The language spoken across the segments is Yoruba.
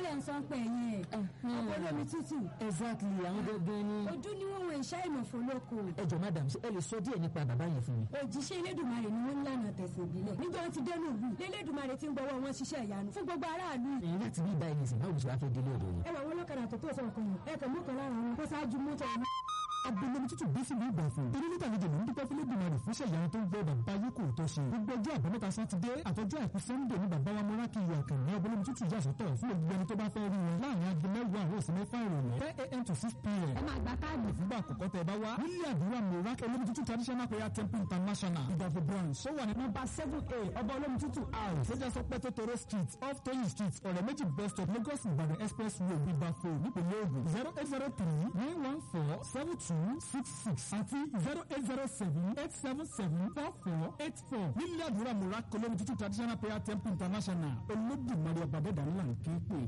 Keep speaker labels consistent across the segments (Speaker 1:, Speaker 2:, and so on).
Speaker 1: lẹ̀ ń sọ pé ẹ̀yìn ẹ̀ ọkọ̀ olómi tútù
Speaker 2: exactly àwọn gangan ni.
Speaker 1: ojú ni wọ́n wọ ìṣá ìmọ̀fó lóko
Speaker 2: ẹ jọ madam ṣé ẹ lè sọ díẹ̀ nípa bàbá yẹn fún mi.
Speaker 1: òjíṣẹ́ elédùnmarè ni wọ́n ń lànà tẹ̀sán ìbílẹ̀ níjọ́ wọn ti dẹnu ìlú lélédùnmarè ti ń gbọ́wọ́ wọn ṣiṣẹ́ ìyanu fún gbogbo aráàlú
Speaker 2: ẹ̀yin láti bí ibà ẹni sìn báwo ṣe wá fẹ́ délé ọ̀dọ̀ yẹn.
Speaker 1: ẹ wà wọn lọ́kadà tó tó sọ̀rọ̀ kan yìí ẹ kàn mú kan lára wọn kó ṣáájú mọ́tò ọ̀nà.
Speaker 3: abẹ́lẹ́mi tútù bí sílùú ìgbà fún torí níta àlejò ló ń dúpẹ́ fún lẹ́dùnmarè fún ṣẹ̀yà tó ń gbọ́ bàbá yìí kò tó ṣe gbogbo ọjọ́ àbámẹ́ta sátidé àtọjọ́ àìkú sẹ́ńdẹ̀ ní bàbá wa mọ́rákì ìyá kàní abẹ́lẹ́mi tútù yà sọ́tọ̀ fún gbogbo ẹni tó bá fẹ́ rí wọn láàrin aago mẹ́wàá àwọn òsì mẹ́fà ìrọ̀lẹ́ ten a.m. to six p.m.
Speaker 1: ẹ máa gba káàdì
Speaker 3: ìfúngbà àkọ́kọ́ tẹ bá wá nílé àdúrà mọ́rákì olómi tútù traditional prayer temple international ìdàgbò branch ó wà ní nọ́mbà seven a ọba olómi tútù house ṣẹjá sọ pé tótóró street off toyin street ọ̀rẹ́ méjì bus stop lagos ìbàdàn express road ìbàfò nípìnlẹ̀ ògùn zero eight zero three nine one four seven two six six àti zero eight zero seven eight seven seven four four eight four nílé àdúrà mọ́rákì olómi tútù traditional prayer temple international olódùmarè ọ̀bàdẹ́dà ńlá ń ké pè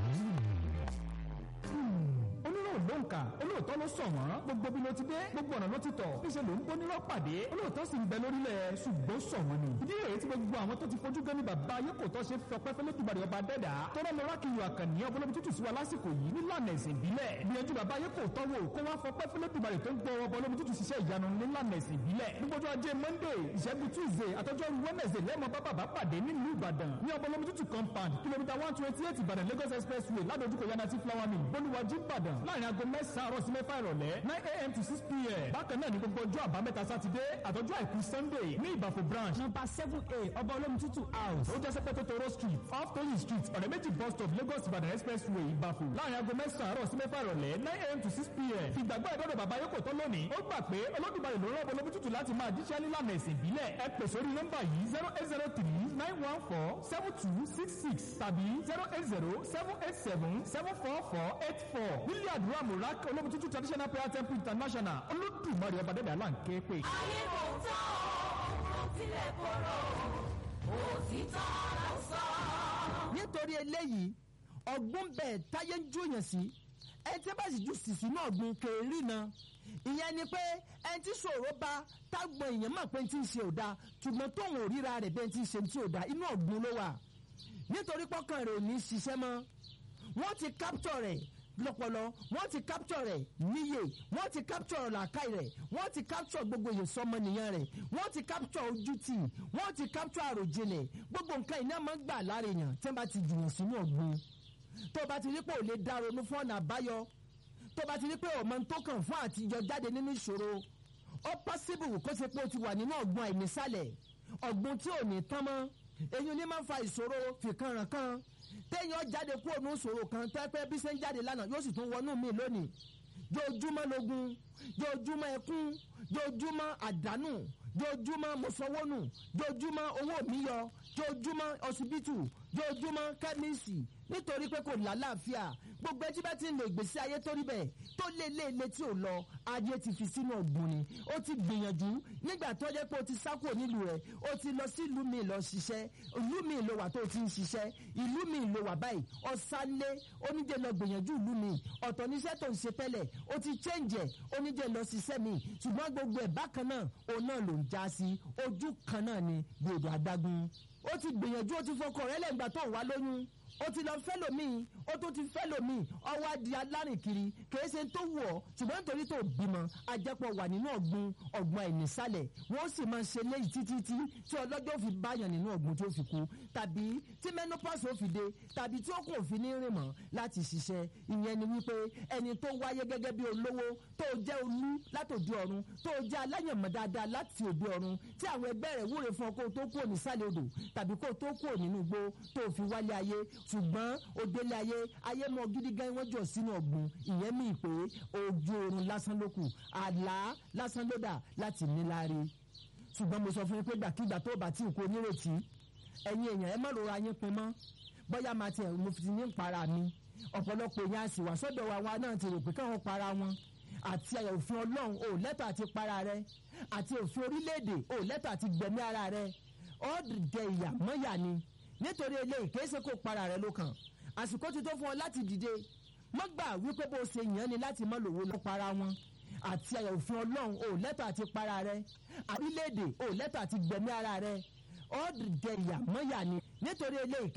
Speaker 3: onírò ló ń kà olóòótọ́ ló sọ wọ́n gbogbo bí ló ti dé gbogbo ọ̀nà ló ti tọ̀ níṣẹ́ ló ń bó nírọ̀ pàdé olóòótọ́ sì ń bẹ lórílẹ̀ ṣùgbọ́n sọ wọ́n ni. ìdí rèé tí gbogbo àwọn tó ti fojú gan ni bàbá ayé kò tọ́ ṣe fọpẹ́ fẹ́lẹ́ dùbàdì ọba dẹ́dà tọ́lá lọ́ra kì í yọ àkànní ọbọ̀lọ́bí tútù sí wa lásìkò yìí nílànà ẹ̀sìn ìbílẹ̀ gbìyànjú bàbá ayé kò tọ́wọ́ kó wá fọpẹ́ fẹ́lẹ́ dùbàdì tó ń gbọ́ ọbọ̀lọ́bí tútù ṣiṣẹ́ ìyanu nílànà ẹ̀sìn ìbílẹ̀ gbogbo ajé monday ìṣẹ́gun tuesday àtọ́jọ́ wednesday lẹ́mọ̀ bá bàbá pàdé nílùú ìbàdàn ní ọbọ̀lọ́bí tútù compound kìlómítà one twenty eight ìbàdàn lagos expressway ládojúkọ yanati flower mill bolúwàjú ìbàdàn láàrin aago mẹ́sàn-án àárọ̀ sí mẹ́fà ìrọ̀lẹ́ nine a.m. to six p.m. bákan náà ní gbogbo ọjọ́ àbámẹ́ta sátidé àtọ́jú àìkú sunday ní ìbàfò branch number seven a ọba olómi tútù house ó jẹ́ sẹ́pẹ́ tótóró street off toyin street ọ̀rẹ́ méjì bus stop lagos ìbàdàn expressway ìbàfò láàrin aago mẹ́sàn-án àárọ̀ sí mẹ́fà ìrọ̀lẹ́ nine a.m. to six p.m. ìgbàgbọ́ ìdọ́dọ̀ bàbá yóò kò tọ́ lónìí ó gbà pé olódùmarè ló rán olómi tútù láti máa jíṣẹ́ nílànà ẹ̀sìn ìbílẹ̀ ẹ pè sórí nọ́mbà yìí zero eight zero three nine one four seven two six six tàbí zero eight zero seven eight seven seven four four eight four nílé àdúrà mùrák olómi tútù traditional prayer temple international olódùmarè ọba dẹ́dẹ́ àlá ń ké pè.
Speaker 4: ayé kò tán ó tilẹ̀ kóró òtítọ́ ló sọ.
Speaker 5: nítorí eléyìí ọ̀gbun bẹ́ẹ̀ táyé ń júyàn sí ẹ tí bá sì ju sìsì náà gun kèérí na ìyẹn ni pé ẹ ti sọ̀rọ̀ bá tágbọ̀n èèyàn mọ̀ pé ti ń ṣe òda ṣùgbọ́n tóun ò ríra rẹ̀ bẹ́ẹ̀ ti ń ṣe ti òda inú ọ̀gbun ló wà nítorí pọ́kàn rẹ̀ ò ní ṣiṣẹ́ mọ́ wọ́n ti capture rẹ̀ lọ́pọlọ wọ́n ti capture rẹ̀ níyè wọ́n ti capture làákàyè rẹ̀ wọ́n ti capture gbogbo èyí sọmọnìyàn rẹ̀ wọ́n ti capture ojútì wọ́n ti capture àròjinlẹ̀ gbogbo nǹkan iná máa ń gbà lára èèyàn tí wọ́n bá ti jùwọ̀n sínú ọ̀gbun tó bá ti rí pé ò lè dá ronú fún ọ̀nà àbáyọ tó bá ti rí pé ọmọ tó kàn fún àtijọ́ jáde nínú ìṣòro ó possible kó ṣe pé ó ti wà nínú ọ̀gbun àìnísàlẹ̀ ọ̀gbun tí ò ní tán mọ́ èyí ni máa ń fa ìṣòro fìkanràn kan téèyàn jáde kúrò ní ìṣòro kan tẹ́pẹ́ bí ṣe ń jáde lánàá yóò sì tún wọnú mi lónìí jojúmọ́ lógun jojúmọ́ ẹkún jojúmọ́ àdánù jojúmọ́ mọ̀sánwónù jojúmọ́ owó mi yọ jojúmọ́ ọsibítù jojúmọ́ kẹ́míìsì nítorí pé kò lálàáfíà gbogbo ẹjí bá ti ń lo ìgbésí ayé tó rí bẹ́ẹ̀ tó lé lé lé tí ò lọ ayé ti fi sínú ọ̀gbun ni ó ti gbìyànjú nígbà tó jẹ́ pé o ti sá kúrò nílùú rẹ̀ o ti lọ sí ìlú mi lọ ṣiṣẹ́ ìlú mi ló wà tó o ti ń ṣiṣẹ́ ìlú mi ló wà báyìí ọ̀sánlé oníjẹ lọ gbìyànjú ìlú mi ọ̀tọ̀ níṣẹ́ tó ń ṣe tẹ́lẹ̀ o ti change ẹ̀ oníjẹ lọ ṣiṣẹ́ mi ṣùgbọ́n gbogbo ẹ̀ bákan náà òun náà ló ń já sí ojú kan náà ni gbòdò adágún ó ti gbìyànjú ó ti fọkàn rẹ̀ lẹ́gbàá tó ń wá lóyún ó ti lọ fẹ́ lòmíì ó tó ti fẹ́ lòmíì ọwọ́ adi alárìnkiri kìí ṣe tó wù ọ́ ṣùgbọ́n nítorí tó bímọ ajẹ́pọ̀ wà nínú ọ̀gbun ọ̀gbun àìnísàlẹ̀ wọ́n sì máa ṣe léyìí títí tí tí ọlọ́jọ́ fi báyàn nínú ọ̀gbun tó fi kú tàbí tí menopause ó fi dé tàbí tí ó kò fi ní rìn mọ́ láti ṣiṣẹ́ ìyẹn ni wípé ẹni tó wáyé gẹ́gẹ́ bí olówó tó jẹ́ olú látòdì ọ̀run tó jẹ́ aláyànmọ́ dáadáa láti òde ọ̀run tí àwọn ẹgbẹ́ rẹ̀ wúre fún ọ kó tó kúrò nísàlẹ̀ odò tàbí kó tó kúrò nínú igbó tó fi wálé ayé ṣùgbọ́n òdele ayé ayé mọ gidi gan wọ́n jọ sínú ọ̀gbun ìyẹn mi pé ojú oorun lásán ló kù àlá lásán ló dà láti níláre ṣùgbọ́n mo sọ fún yín pé gbàkigbà tó bá tí kò nírètí ẹ̀yin èèyàn ẹ má rora yín pin mọ́ bóyá máa tiẹ̀ mo fi ní para mi ọ̀pọ̀lọpọ̀ èèyàn àsì wà sọ́dọ̀ wa wa náà ti rò pé káwọn para wọn àti òfin ọlọ́run ò lẹ́tọ̀ àti para rẹ àti òfin orílẹ̀-èdè ò lẹ́tọ̀ àti gbẹ̀mí ara rẹ ọ̀dẹ̀ ìyà mọ́yà ni nítorí eléyìí kìí ṣe kó para rẹ ló kàn àsìkò ti tó fún ọ láti dìde má gbà wípé bó ṣe yàn ni láti má lòwó lọ para wọn àti àyà òfin ọlọ́run ò lẹ́tọ̀ àti para rẹ orílẹ̀-èdè ò lẹ́tọ̀ àti gbẹ̀mí ara rẹ ọ̀dẹ̀ ìyà mọ́yà ni nítorí eléyìí